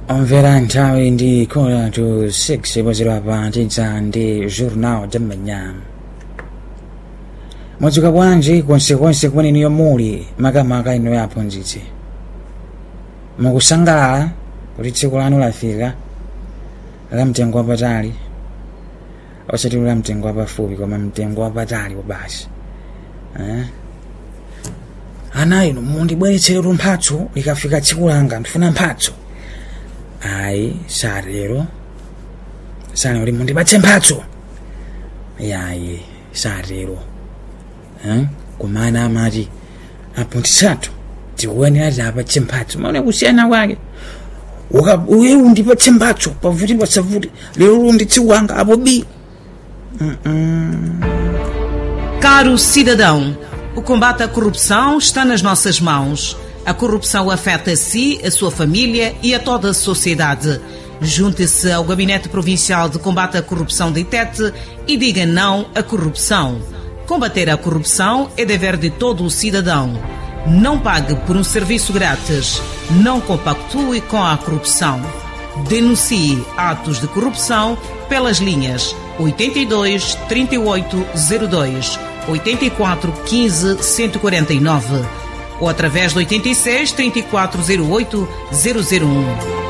omvera nthawi ndi kora to 6 pozera pa tidza ndi journal de manhã mwadzuka bwanji konsekonse kumene muli makamaka inu aphunzitsi mukusangalala kuti tsiku lanu lafika la mtengo wapatali osati la mtengo wapafupi koma mtengo wapatali basi eh? ana inu mundibweretseretu mphatso likafika tsiku langa ndifuna mphatso ayi satero sana kuti mundipatse mphatso yayi satero eh? kumana amati aphunzitsatu tikuyenera tipatse mphatso maone kusiyana kwake uye undipatse mphatso pavuti pasavuti lero ndi tsiku langa apo bi mm -mm. Caro cidadão, o combate à corrupção está nas nossas mãos. A corrupção afeta a si, a sua família e a toda a sociedade. Junte-se ao Gabinete Provincial de Combate à Corrupção de Itete e diga não à corrupção. Combater a corrupção é dever de todo o cidadão. Não pague por um serviço grátis. Não compactue com a corrupção. Denuncie atos de corrupção pelas linhas 82 3802 84 15 149 ou através do 86 3408 001.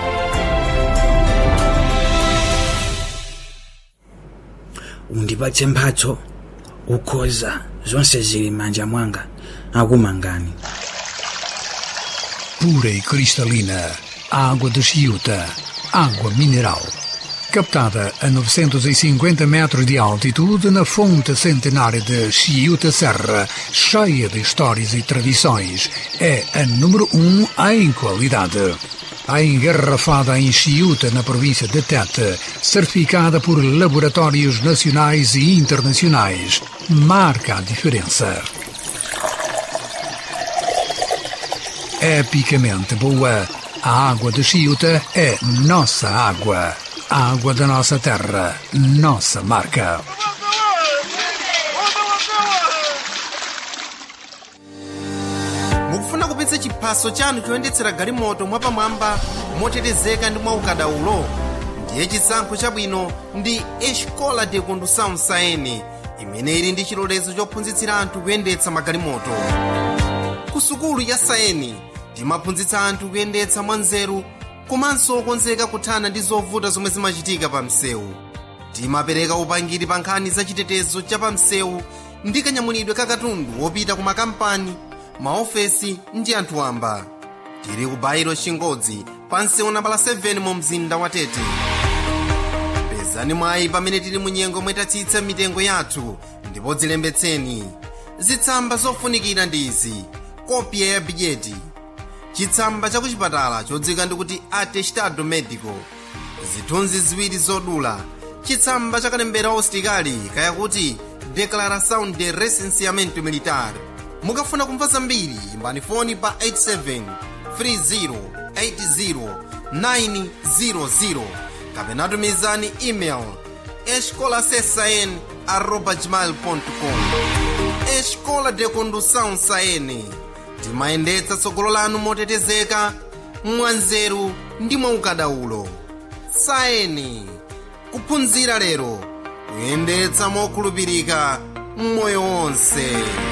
undipatse mphatso ukhoza zonse zili m'manja mwanga akumangani pura e cristalina, água de Chiuta, água mineral. Captada a 950 metros de altitude na fonte centenária de Chiuta Serra, cheia de histórias e tradições, é a número um em qualidade. A engarrafada em Chiuta, na província de Tete, certificada por laboratórios nacionais e internacionais, marca a diferença. epicamente boa. A água de Chiuta é nossa água. A água da nossa terra, nossa marca. mukufuna kupitsa chiphaso chanu choyendetsera galimoto mwapamwamba motetezeka ndi mwaukadaulo ndiye chisankho chabwino ndi escola de condução saene imene ili ndi chilolezo chophunzitsira anthu kuyendetsa magalimoto ku sukulu ya saeni timaphunzitsa anthu kuyendetsa mwanzeru komanso okonzeka kuthana ndi zovuta zomwe zimachitika pa msewu timapereka upangiri pa nkhani za chitetezo cha pa msewu ndi kanyamulidwe ka katundu wopita ku makampani maofesi ndi anthu wamba tili ku bairo chingodzi pa msewu nambala 7 mu mzinda wa tete pezani mwayi pamene tili mu nyengo mwetatsitsa mitengo yathu ndipo dzilembetseni zitsamba zofunikira ndi izi kopya ya bigeti chitsamba cha kuchipatala chodzika ndikuti atestado medico zithunzi ziwiri zodula chitsamba cha kalembera usitikali kayakuti declaração de recenseamento militar mukafuna kumva zambiri imbani foni pa 87 30 80 kapena tumizani email escolasesn arroba gmail.com escola de condução saene timayendetsa tsogolo lanu motetezeka mwanzeru ndi mwaukadaulo saeni kuphunzira lero kuyendetsa mokhulupirika mmoyo wonse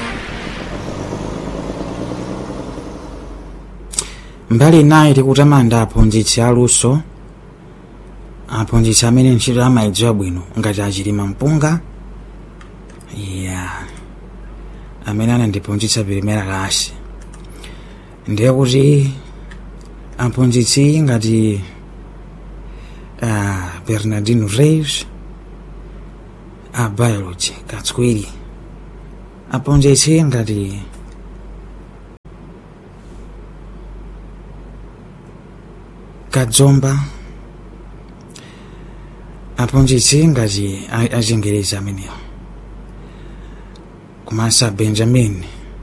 mbali inayi tikutamanda aphunzitsi aluso aphunzitsi amene ntchito amayidziwa bwino ngati achilima mpunga ya amene anandiphunzitsa pirimera lasi ndiye kuti aphunzitsi ngati uh, bernardino reis a biology katswiri aphunzitsi ngati kadzomba aphunzitsi ngati achingerezi amenewo komanso benjamin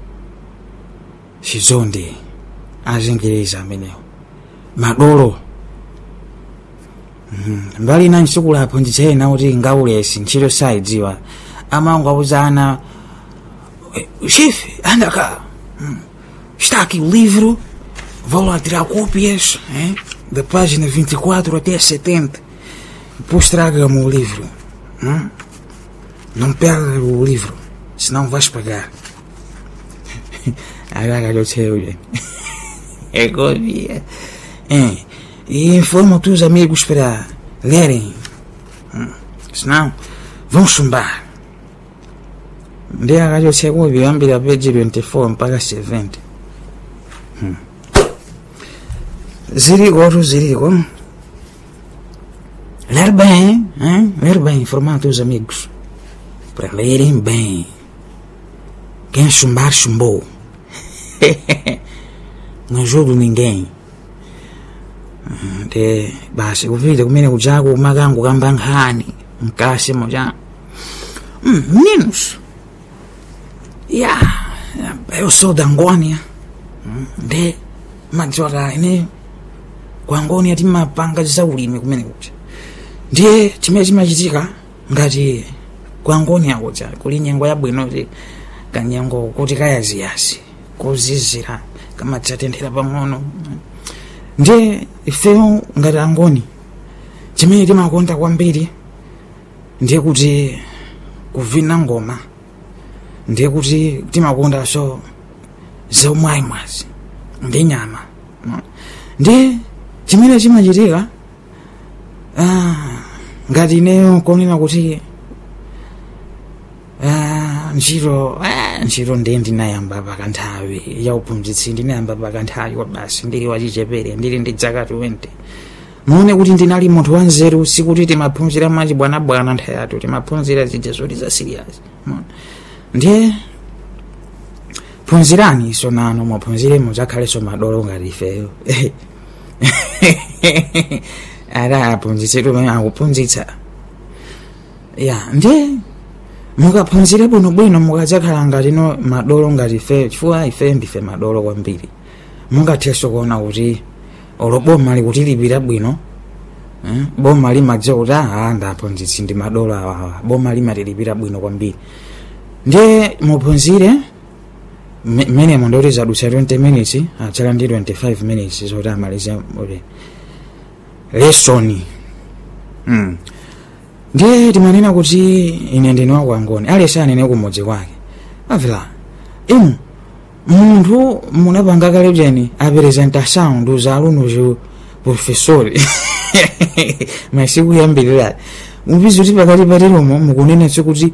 chizonde achingerezi amenewo madolo mbali ina nsukulu aphunzitsa ena kuti ngaulesi ntchito sayidziwa amango auzana chefe anda cá está aqui o livro vou lá tirar cópias eh? da página 24 até 70. Depois traga-me o livro. Hum? Não perca o livro, senão vais pagar. Agora eu sei, gente. É copia. É. E informa os teus amigos para lerem. Hum. Senão, vão chumbar. Ndiye akachotseka kuyambira peji 24 mpaka 70 hmm. ziriko ziriko ler bem hein? ler bem informar teus amigos para lerem bem quem chumbar chumbou não ajudo ninguém de basi kuvile kumene kujaku kumakangu kamba nkhani mkasi moja mm, meninos ya eu sou da Angônia nde madzora ine ku Angônia timapanga zaulimi kumene kuja ndiye chimene chimachitika ngati ku Angônia kuja kuli nyengo yabwino kuti kanyengo kuti kayaziyazi kuzizira kamadzatenthera pang'ono ndiye ifeyo ngati angoni chimene timakonda kwambiri ndiye kuti kuvina ngoma ndiye kuti timakondanso zaumwaimwazi ndi nyama ndiye chimene chimachitika ah, ngati ineyo konena kuti ah, ntchito ah, ntchito ndiye ndinayamba pakanthawi yauphunzitsi ndinayamba pakanthawi kwa basi ndili wachichepere ndili ndi dzaka 20 muone kuti ndinali munthu wanzeru sikuti timaphunzira mwachibwanabwana nthawi yathu timaphunzira zija zoti za serious ndiye phunzirani iso nano mwaphunzire mudzakhalenso madolo ngati ifeyo ara aphunzitsetu pamene akuphunzitsa ya ndiye mukaphunzire bwinobwino mukadzakhala ngatino madolo ngati ifeyo chifukwa ife ndife madolo kwambiri mungathenso kuona kuti olo boma likutilipira bwino eh, boma limadziwa kuti aha ndaphunzitsi ndi madolo awawa boma limatilipira bwino kwambiri ndiye muphunzire mmene mondoti zadutsa 20 minutes atsala ndi 25 minutes zoti amalize uli lesoni mm. ndiye timanena kuti ine ndine wakwangoni alese anene kumudzi kwake avila inu munthu munapanga kale bjeni apresentação dos alunos do professori masiku yambirira mupizi kuti pakati patiromo mukunenetso kuti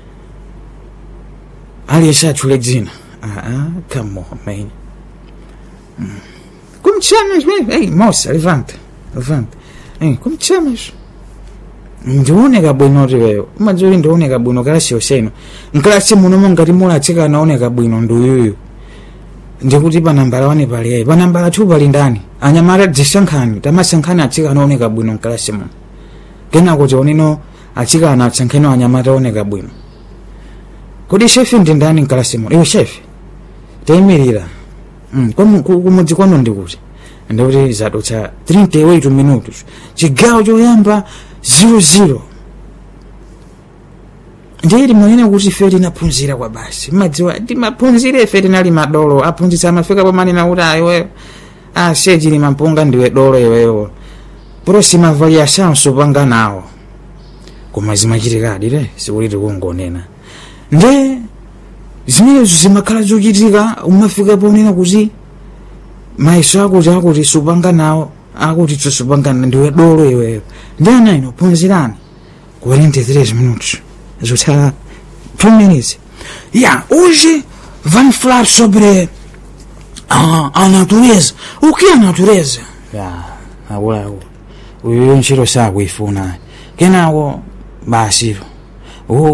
aliyese atchule dzina aa come on man mm. como te chamas mesmo ei moça levanta levanta ei como te chamas ndioneka bwino tiweyo umadzoli ndioneka bwino kalasi yoseno nkalasi munomo ngati mulatsikana oneka bwino ndi uyuyu ndikuti panambala wane pali ayi panambala two pali ndani anyamata dzisankhani tamasankhani atsikana oneka bwino nkalasi muno kenako tioneno atsikana atsankheni anyamata oneka bwino kodi shefe ndi ndani nkalasi muno iwe shefe tayimirira mm. kumudzi kwanu ndikuti ndikuti zadutsa 38 minutos chigawo choyamba 00 ndiye timanena kuti ife tinaphunzira kwa basi madziwa timaphunzira ife tinali madolo aphunzitsa amafika pomanena kuti ayiwe ase chili mampunga ndiwe dolo iweyo próxima avaliação supanga nawo koma zimachitikadi te sikuti tikungonena nde zimenezo zimakhala zochitika umafika ponena kuti maiso akuti akuti supanga nawo akuti tosupangana ndiwe dolo iweyo ndi ana ino phunzirani 43 minutos zotsala 2 minutes ya hoje vamos falar sobre a, a natureza o que é a natureza ya akulaku uyu ntchito sakuifuna kenako basiro